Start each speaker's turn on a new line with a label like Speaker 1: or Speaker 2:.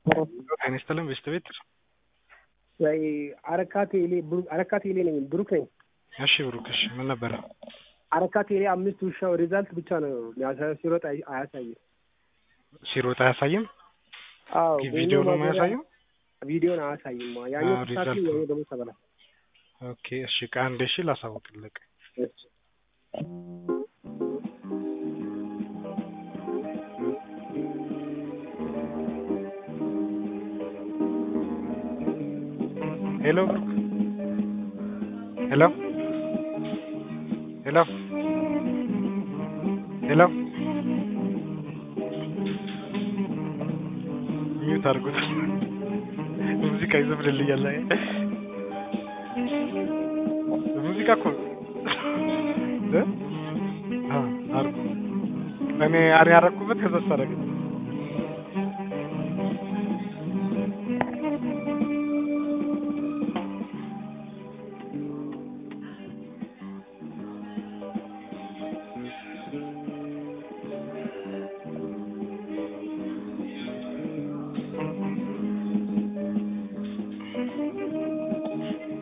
Speaker 1: ጤና ይስጥልን ቤስት ቤት
Speaker 2: ወይ አረካ ቴሌ ብሩ- አረካ ቴሌ ነኝ ብሩክ ነኝ።
Speaker 1: እሺ ብሩክ እሺ ምን ነበረ
Speaker 2: አረካ ቴሌ አምስት ውሻው ሪዛልት ብቻ ነው የሚያሳየው፣ ሲሮጥ አይ- አያሳይም።
Speaker 1: ሲሮጥ አያሳይም
Speaker 2: አዎ
Speaker 1: ቪዲዮ ነው የሚያሳየው
Speaker 2: ቪዲዮን አያሳይም። ያኛው
Speaker 1: አዎ፣
Speaker 2: ተሳክቶ
Speaker 1: ሪዛልት
Speaker 2: ያኛው ደግሞ ተበላሽ።
Speaker 1: ኦኬ እሺ ከአንድ ሺ ላሳውቅልቅ
Speaker 2: እሺ
Speaker 1: ሄሎ ብሩክ ሄሎ ሄሎ ሄሎ ሚዩት አድርጉት ሙዚቃ ይዘፍንልኛል ላይ ሙዚቃ እኮ እ? አ አድርጉ እኔ አሪ ያረኩበት ከዛ ሳረግ